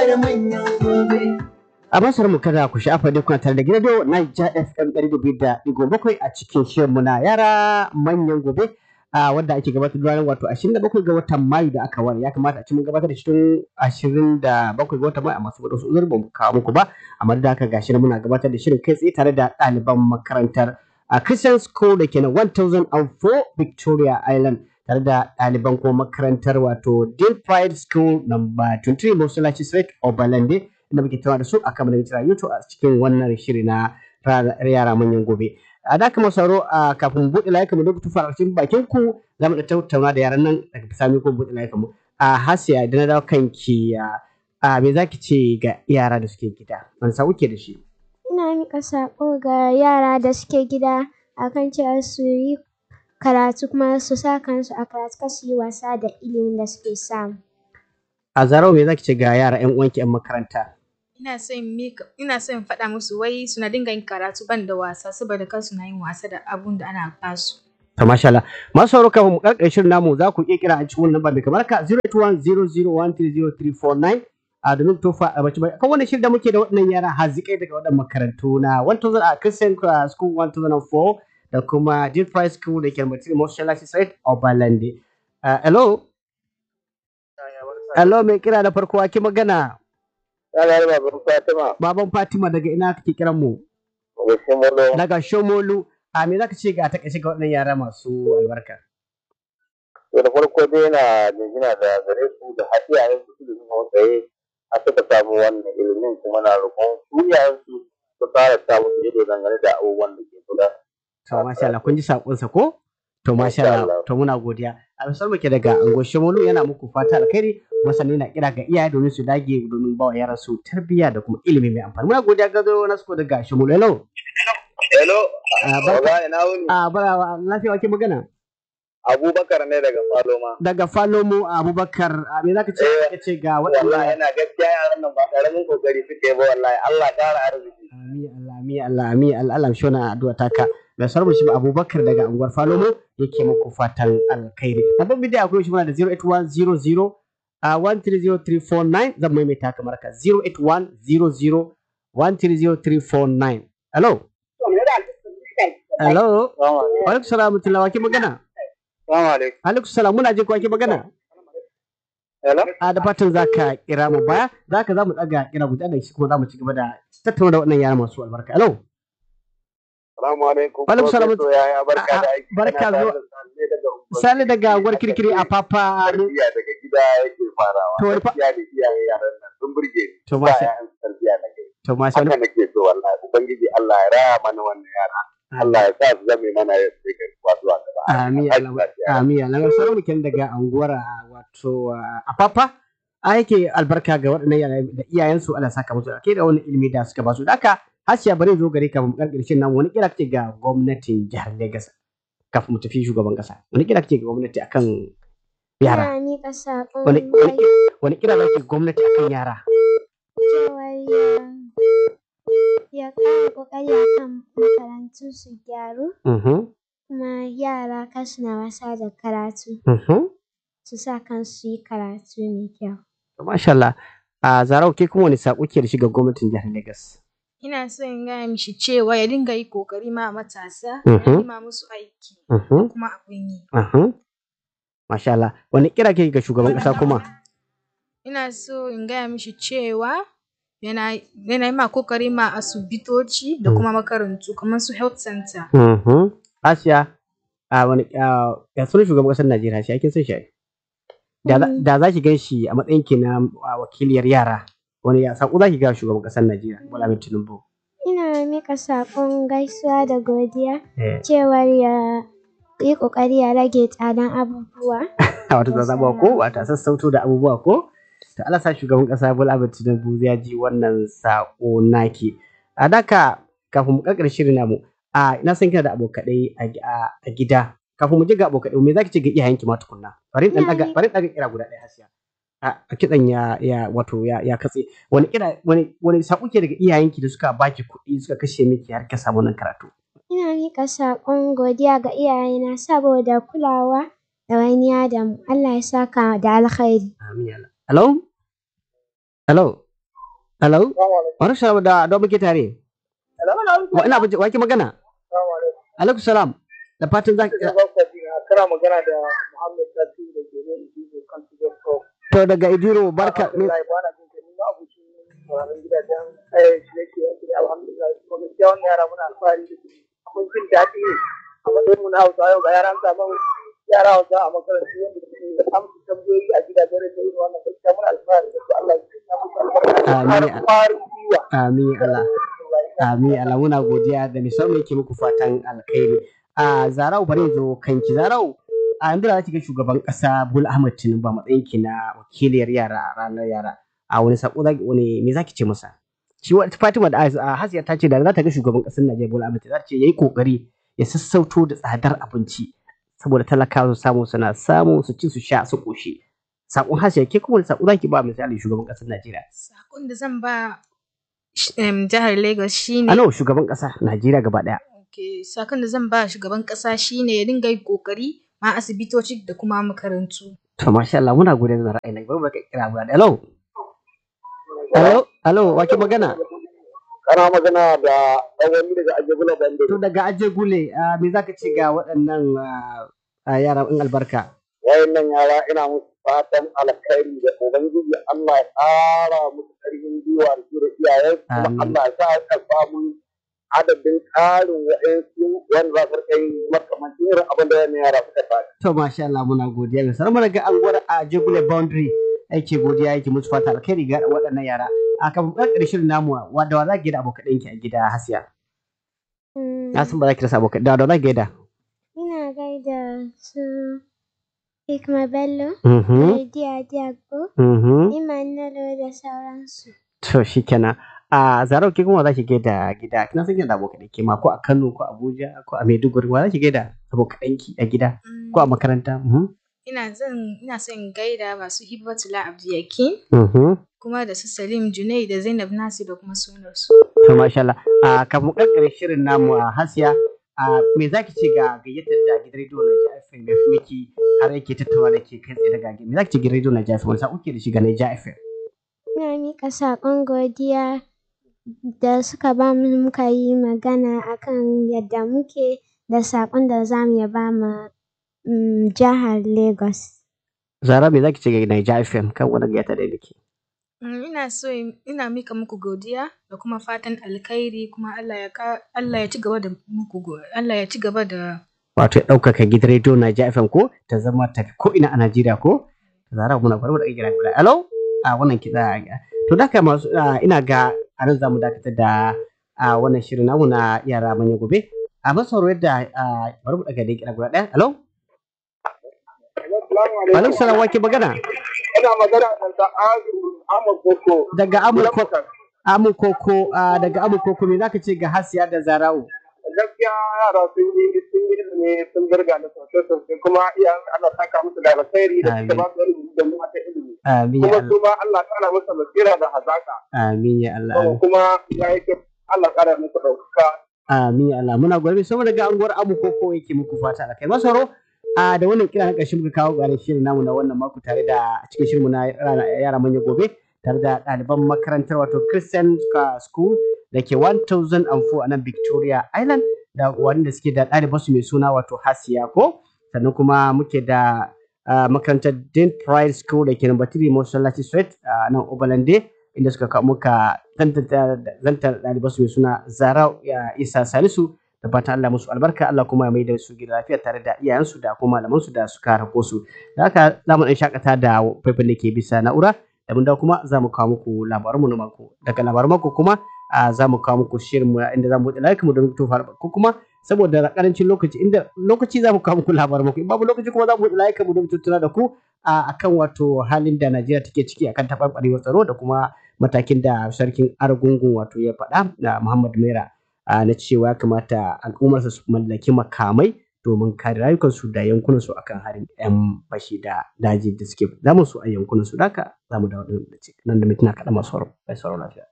A masar mu kada ku sha'afa duk kuna tare da gidan Niger FM ɗari da biyu da ɗigo bakwai a cikin shirinmu na yara manyan gobe a wanda ake gabatar da ranar wato ashirin da bakwai ga watan Mayu da aka ware ya kamata a ci mun gabatar da shi tun ashirin da bakwai ga watan Mayu amma saboda wasu uzuri ba mu kawo muku ba amma da haka gashi muna gabatar da shirin kai tsaye tare da ɗaliban makarantar a Christian School da ke na 1004 Victoria Island tare da ɗaliban kuma makarantar wato Dean Pride School number 23 Mosalachi Street Obalande inda muke tattauna da su akan mana tara YouTube a cikin wannan shiri na yara manyan gobe. A da kuma sauro a kafin buɗe layukan mu duk tufa cikin bakin ku za mu da tattauna da yaran nan daga bisani ko buɗe layukan mu. A Hasiya da na dawo kanki a me zaki ce ga yara da suke gida? Wani sa kuke da shi? Ina miƙa saƙo ga yara da suke gida akan cewa su yi karatu kuma su sa kansu a karatu kar su yi wasa da ilimin da suke samu. A Zarau me zaki ce ga yara 'yan uwanki 'yan makaranta? ina son mika ina son faɗa musu wai suna dinga yin karatu ban da wasa saboda kar suna yin wasa da abun da ana basu. To masha Allah. Masu sauraro kafin mu karkare shirin namu za ku iya kira a cikin wannan namba mai kamar ka 08100130349 a domin tofa a bace bai kan wannan shirin da muke da waɗannan yara hazikai daga waɗannan makarantu na 1000 a Christian School 1004 da kuma Dean Price School da ke Matiri Motion Site Obalande. Hello. Hello mai kira da farko ake magana. Yalar baban Fatima. Baban Fatima daga ina kake kiran mu? Daga Shomolo. Daga Shomolu. A me zaka ce ga ta kashe ga waɗannan yara masu albarka? To da farko dai yana jingina da gare su da har iyayen su da suka tsaye a suka samu wannan ilimin kuma na roƙon su iyayen su su fara samu su ido dangane da abubuwan da ke kula. To masha Allah kun ji sakonsa ko? To masha Allah to muna godiya. A misal muke daga Ango Shomolu yana muku fata alkhairi masani na kira ga iyaye domin su dage domin ba wa yaran su tarbiyya da kuma ilimi mai amfani. Muna godiya ga zo na suko daga Shomolu. Hello. Hello. Ah, barka- Baba ina wuni. A bara lafiya wake magana? Abubakar ne daga Faloma. Daga Falomo Abubakar a me zaka ce ka ce ga Wallahi waɗannan yana gaskiya yaran nan ba ƙaramin kokari suke ba wallahi Allah ƙara arziki. Amin Allah amin Allah amin Allah Allah shi wannan addu'a taka. Da sarmu shi Abubakar daga unguwar Falomo yake muku fatan alkhairi. Babban bidiyo akwai shi muna da 08100 a 130349 zan maimaita kamar ka 08100 130349. Hello. Hello. Wa alaikum salam wa ke magana? Salamu alaikum. Alaikum salam muna jin ko ke magana? Hello. A da fatan za ka kira mu baya, za ka za mu ɗaga kira guda da shi kuma za mu ci gaba da tattauna da waɗannan yara masu albarka. Hello. Salamu alaikum. Wa alaikum salam. Professor Yaya barka da aiki. Barka Kana tare zuwa. da Sale daga Unguwar Sale daga gwar kirkiri a papa. Tarbiyya daga gida yake farawa. To, wani fa- Gaskiya da iyaye yaran nan sun burge ni. To, Ba masha- yayan tarbiyya na gari. To masha Haka Allah. nake so wallahi. Ubangiji Allah ya raya mana wannan yara. Allah ya sa su zame mana ya sai kai kuwa zuwa gaba. Amin Aiki Allah. lafiya. Amin Allah. Sauran mukin daga anguwar a wato a papa. A yake albarka ga waɗannan yara da iyayensu Allah saka musu ke da wani ilimi da suka ba su. Da haka Hasiya bari zo gare ka mu karkare shin nan wani kira kake ga gwamnatin jihar Lagos kafin mu tafi shugaban kasa. Wani kira kake ga gwamnati akan yara? Ina miƙa saƙon Wani wani gai- wani kira kake gwamnati akan yara? cewar ya ya ƙara ƙoƙari akan makarantu su gyaru Mhm. kuma yara kar suna wasa da karatu Mhm. su sa kansu su yi karatu mai kyau. To, Masha Allah. A Zarau ke kuma wani saƙo ke da shi ga gwamnatin jihar Lagos? Ina son in gaya mishi cewa ya dinga yi kokari ma matasa, Mhm. ya nema musu aiki Mhm. kuma abin yi. Mhm. Masha Allah. Wani kira ke ga shugaban ƙasa kuma? Ina so in gaya mishi cewa yana yana yi ma kokari ma asibitoci da Mm. kuma makarantu kamar su health center. Mhm. Asiya, a wani a ya sunan shugaban ƙasar Najeriya shi ake son shi. ai? Da za- Mm. da za ki gan shi a matsayin ki na a, wakiliyar yara. Wani ya saƙo za ki ga shugaban ƙasar Najeriya Bola Ahmed Tinubu. Ina miƙa saƙon gaisuwa da godiya Eh, cewar ya yi ƙoƙari ya rage tsadan abubuwa. Wato zazzabuwa ko wata sassauto da abubuwa ko? To Allah sa shugaban ƙasa Bola Ahmed Tinubu ya ji wannan saƙo naki. A daka kafin mu ƙarƙar shirin namu, a ina san kina da abokaɗai a gi- a a gida. Kafin mu je ga abokaɗai, me za ki ce ga iyayenki ma tukunna? Bari in ɗan ɗaga Iyaye- bari in ɗaga kira guda ɗaya Hasiya. A a kitsan ya ya wato ya ya katse. Wani kira wani wani saƙo ke daga iyayenki da suka baki kuɗi suka kashe miki har ka samu wannan karatu? Ina miƙa saƙon godiya ga iyayena saboda kulawa da wani da mu. Allah ya saka da alkhairi. Amin ya Allah. Hello? Hello? hello wani salam da da muke tare wa ina wa ke magana alaikum salam da fatan za kana magana da Muhammad Tasi da ke nan Ijibo kan Tijar Talk. to daga idiro barka Alhamdulillah ba na jin ka ni ma abucin sauraron gidajen eh shirye-shiryen su ne alhamdulillah kuma gaskiya wannan yara muna alfahari da su abin jin daɗi ne a matsayin mu na Hausa yau ga yaran samu yara Hausa a makarantu wanda suke amsa tambayoyi a gidajen rediyo irin wannan gaskiya muna alfahari da su Allah ya sanya musu albarka Amin. da ƙwarin gwiwa. amin Allah amin Allah muna godiya da musamman yake muku fatan alkhairi a zarau bari zo kanki zarau a yanzu da zaki ga shugaban kasa Bola Ahmed Tinubu a matsayin ki na wakiliyar yara a ranar yara a wani sako zaki wani me zaki ce masa shi wa Fatima da a Hasiya ta ce da za ta ga shugaban kasar Najeriya Bola Ahmed Tinubu za ta ce yayi kokari ya sassauto da tsadar abinci saboda talakawa su samu suna samu su ci su sha su koshi sakon Hasiya ke kuma wani sako zaki ba misali shugaban kasar Najeriya Sakon da zan ba sh- em, jihar Lagos shine a nawa shugaban kasa Najeriya gaba daya Okay, sakon da zan ba shugaban kasa shine ya dinga yin kokari ma asibitoci da kuma makarantu. To masha Allah muna gode da ra'ayin bari baka kira guda da hello. Hello, hello, wake magana? Kana magana da ɗan daga Ajabula Bande. To daga Aje Gule, ah, me zaka ce ga waɗannan ah, ah, yara in albarka? Wayannan yara ina musu fatan alkhairi da Ubangiji Allah ya ƙara musu ƙarfin gwiwa da su da iyayen kuma Amin. Allah ya sa ka samu adadin ƙarin wa'ansu wanda za su rika yin makamancin irin abin da wannan yara suka fara. To masha Allah muna godiya mai sanar daga anguwar Aje Gule boundary yake godiya yake musu fata alkhairi ga waɗannan yara. A kan ƙarƙar shirin namu wadda wa za ki da abokan ɗinki a gida Hasiya? Mm, Na san ba za ki rasa abokan da wa za ki da. Ina gaida su Hikma Bello, Mhm, Lydia Diago, mhm. Emmanuel da sauransu. To shi kenan. A Zarau ke kuma za ki gaida gida. Kina san kina da abokan ɗinki ma ko a Kano ko Abuja ko a Maiduguri wa za ki gaida abokan ɗinki a gida Mm, ko a makaranta? Mhm, Ina zan ina son in gaida masu Hibbatullah Abdiyakin mhm. kuma da su Salim Junai da Zainab Nasir da kuma sunarsu. To masha Allah. A kafin mu karkare shirin namu a Hasiya, a me za ki ce ga gayyatar da gidan rediyo na FM ya fi miki har yake tattauna da ke kai tsaye daga gida. Me za ki ce gidan rediyo na FM wani sa'o ke da shi ga Naija FM? Ina miƙa saƙon godiya da suka ba mu muka yi magana akan yadda muke da saƙon da za mu iya ba ma mm, jihar Lagos. Zara me za ki ce ga Naija FM kan wani gayyata da nake? Mm, Ina so in- ina mika muku godiya da kuma fatan alkhairi kuma Allah ya ka Allah ya ci gaba da muku go- Allah ya ci gaba da Wato ya ɗaukaka gidan rediyo Naija FM ko ta zama ta ko ina a Najeriya ko? Zara muna gwargwar da kira guda. Hello? A wannan kiɗa. To da haka masu ah, ina ga a nan za mu dakatar da a wannan shirin namu na yara manyan gobe. A masauro yadda ah, bari mu daga da kira guda ɗaya. Hello? Alaikum salam wake magana Ina magana da Ta'azu Ahmad Boko. daga Amurko Amurkoko ah, daga Amurkoko me zaka ce ga Hasiya da Zara'u? gaskiya yara sun yi sun yi ilimi sun birga da sosai sosai kuma iyayen ana saka musu da alkhairi da suka ba su ilimi da mu ta ilimi Amin ya kuma Allah. su ma Allah kara musu basira da hazaka Amin ya Allah. amin. kuma ya yi kyau Allah kara musu ɗaukaka Amin ya Allah. Muna gwarbe sama daga anguwar Amurkoko yake muku fata alkai. Masaro a da wannan kira na ƙarshe muka kawo ƙarin shirin namu na wannan mako tare da cikin shirinmu na rana- yara manya gobe tare da ɗaliban makarantar wato Christian School da ke 1004 a nan Victoria Island da wanda suke da ɗalibansu mai suna wato Hasiya ko sannan kuma muke da ah, makarantar Dean Pride School da ke number 3 Masallaci Street a nan Obalande inda suka kawo muka zantar ɗalibansu mai suna Zara ya Isa Salisu da fatan Allah musu albarka Allah kuma ya mai da su gida lafiya tare da iyayensu da kuma malamansu da suka rako su da haka za mu ɗan shakata da faifan da ke bisa na'ura da mun dawo kuma za mu kawo muku labaranmu na mako daga labaran mako kuma a za mu kawo muku shirin mu inda za mu buɗe layukan mu don tofa ko kuma saboda karancin lokaci inda lokaci za mu kawo muku labaran mako in babu lokaci kuma za mu buɗe layukan mu don tattauna da ku a akan wato halin da Najeriya take ciki akan taɓarɓarewar tsaro da kuma matakin da sarkin Argungun wato ya faɗa da Muhammad Mera a na cewa ya kamata al'ummarsa su mallaki makamai domin kare rayukansu da yankunansu akan harin 'yan bashi da daji da suke damun su a yankunansu da haka za mu dawo nan da mintuna kaɗan masu sauraro lafiya.